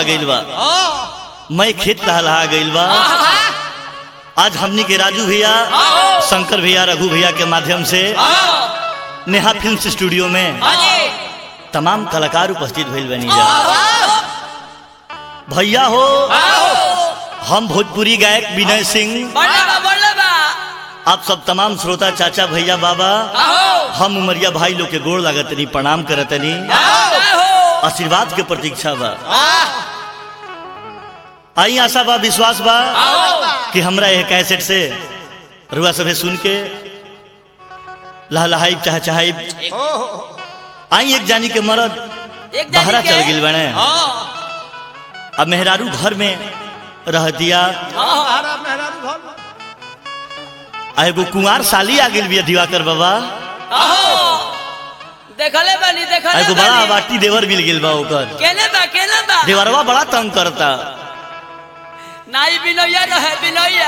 गइल बा मैं खेत लहलहा गइल बा आज हमनी के राजू भैया शंकर भैया रघु भैया के माध्यम से नेहा फिल्म स्टूडियो में तमाम कलाकार उपस्थित भइल बनी जा भैया हो हम भोजपुरी गायक विनय सिंह आप सब तमाम श्रोता चाचा भैया बाबा हम उमरिया भाई लोग के गोड़ लागतनी प्रणाम करतनी आशीर्वाद के प्रतीक्षा बा आई आशा बा विश्वास बा कि हमरा यह कैसेट से रुआ सभे सुन के लहलहाई चाह चाहे आई एक जानी के मरद बहरा चल गिल बने अब मेहरारू घर में रह दिया आ एगो कुंवार साली आ गेल बिया दिवाकर बाबा देखले बानी आ देखले एगो बड़ा बानी आवाटी देवर मिल गेल बा ओकर केने बा केने बा देवरवा बड़ा तंग करता नाई बिनोया रहे बिनोया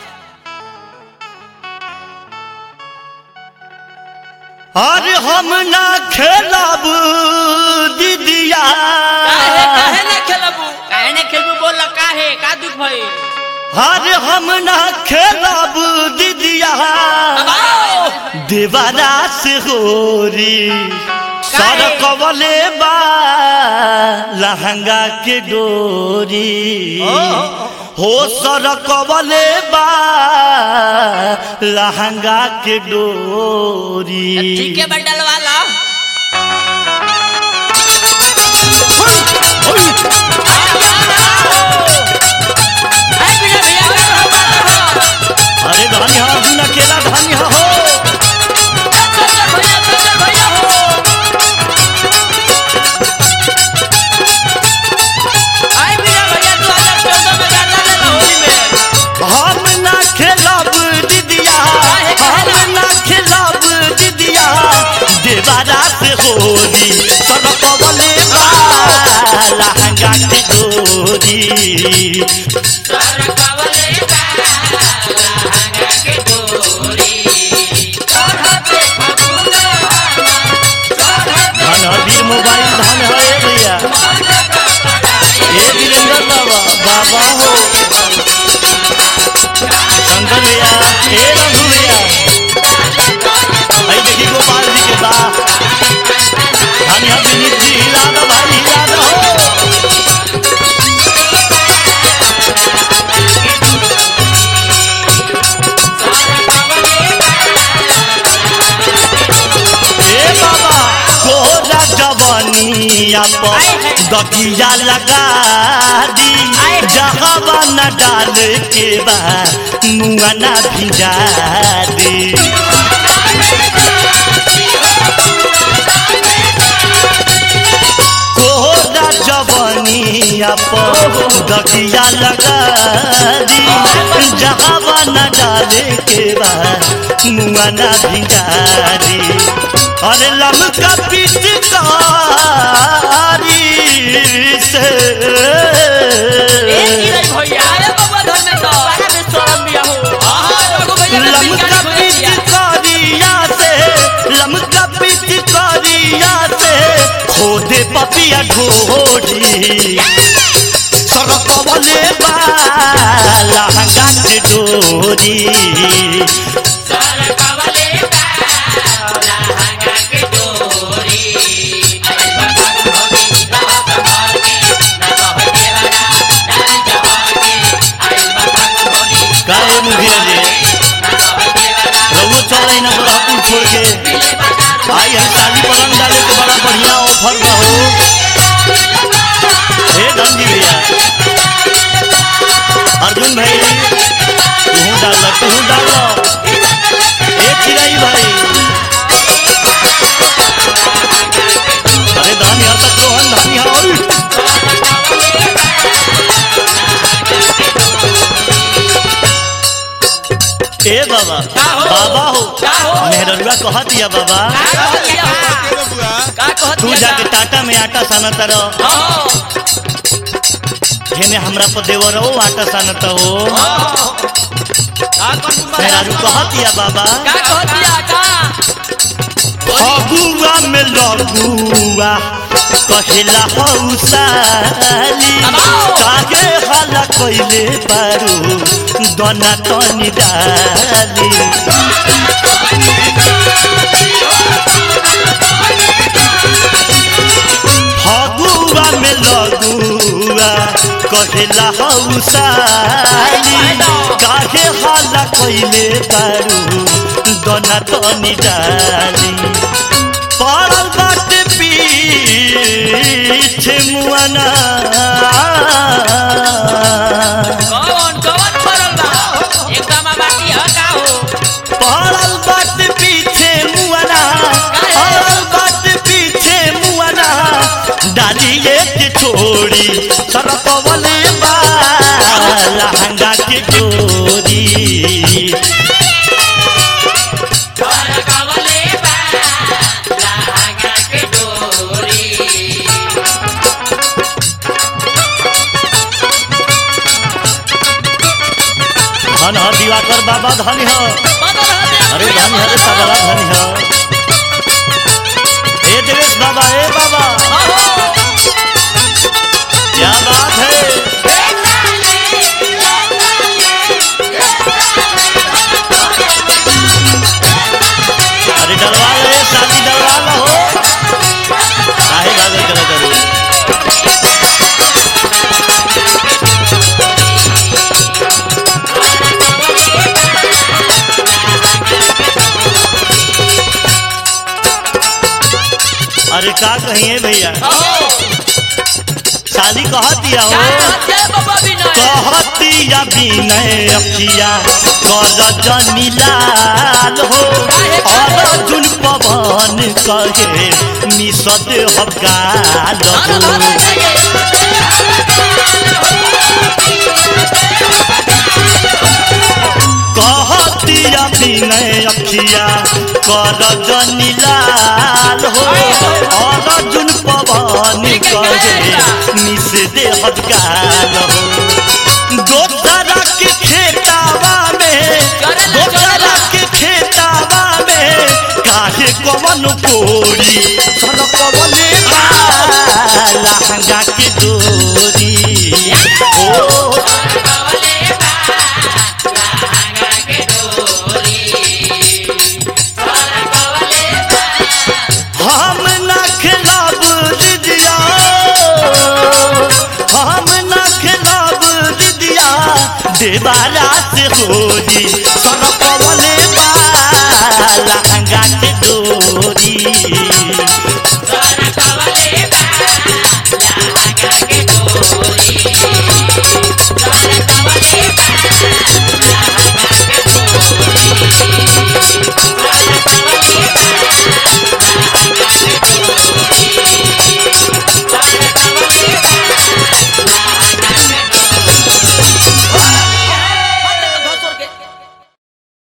अरे हम ना खेलब दीदिया काहे काहे ना खेलबू काहे ने खेलबू बोल काहे का दुख भई अरे हम ना खेलब दीदिया आओ देवारा से होरी सर कवले बा लहंगा के डोरी हो सर कवले बा लहंगा के डोरी ठीक है बंडल वाला ए बिना भैया का रहो अरे धनी हा बिना केला धनी हा हो चल भैया चल भैया हो आई बिना भैया 2014 में गाना ले होली में हम ना खेलब दीदिया हम ना खेलब दीदिया देवारा से होली सब कवले बा लहंगा के डोरी सर कवले बाला हंगा के डोरी चढ़ते फगुना चढ़ते धन हबीर मोबाइल धन है ए भैया ए वीरेंद्र बाबा बाबा हो शंकर भैया ए रघु भैया भाई देखी गोपाल जी के बा धन है विनीत जी हिला दो भाई हिला दो हो ए बाबा कोरा जवानिया पर दकिया लगा दी जहवा न डाल के बा मुआ न भिजा दी कोरा जवानिया पर दकिया लगा दी जहवा न डाल के बा मुआ न भिजा दी अरे लमका पिचकारी से ए नीरज भैया आया बाबा घर में तो बड़ा बेशरम बिया हो हां रघु भैया ने लमका बिगाड़ी खोल दिया पिचकारिया से लमका पिचकारिया से खोदे पपिया ढोरी सरकवले बा लहंगा के डोरी सर कवले बाला हंगा के डोरी अरे भगवान भोगी रह संभाल के न कह देवरा डाल जवान के अरे भगवान भोगी काहे मुखिया जी रउआ चल ना बड़ापुर छोड़ के आई हम शादी पलंग डाले के बड़ा बढ़िया ऑफर बा हो हे धनजी भैया अर्जुन भाई तू डाल तू डाल ए चिराई भाई अरे धान यहाँ तक रोहन धान यहाँ ओय। ए बाबा का हो? बाबा हो का हो? मेहररुआ कह दिया बाबा का कह दिया का कह तू दिया जाके टाटा में आटा सानत रह हां हेने हमरा पर देवर हो आटा सानत हो का कर मेहरारू कह दिया बाबा का कह दिया का फगुआ में लगुआ कहेला हौसाली काहे हाला कइले बारू दना तनी डाली फगुआ में लगुआ कहेला हौसाली काहे हाला कइले बारू दना तनी डाली पड़ल बाटे पीछे मुआना कौन कौन पड़ल बा एकदम बाकी ह का हो पड़ल बाटे पीछे मुआना पड़ल बाटे पीछे मुआना डालिए के छोड़ी सरपवले बा लहंगा के डोरी सरकवले बा लहंगा के डोरी धन ह दिवाकर बाबा धन ह बदल हते अरे धन ह रे सबला धन ह ए देवेश बाबा ए बाबा क्या बात है अरे डलवा ले शादी डलवा लो काहे भागल करे करू अरे का कहिए भैया शादी कह दिया हो कहतिया बिनय अखिया कर जनी लाल हो अर्जुन पवन कहे मिसद हकाल हो कहतिया बिनय अखिया कर जनी लाल हो अर्जुन पवन कहे मिस दे हकाल हो दोसरा के खेतावा में दोसरा के खेतावा में काहे कवन कोरी सन कवने लहंगा के डोरी ओ हम ना खिलाब दिदिया हम ना खिलाब दिदिया देवारा से होली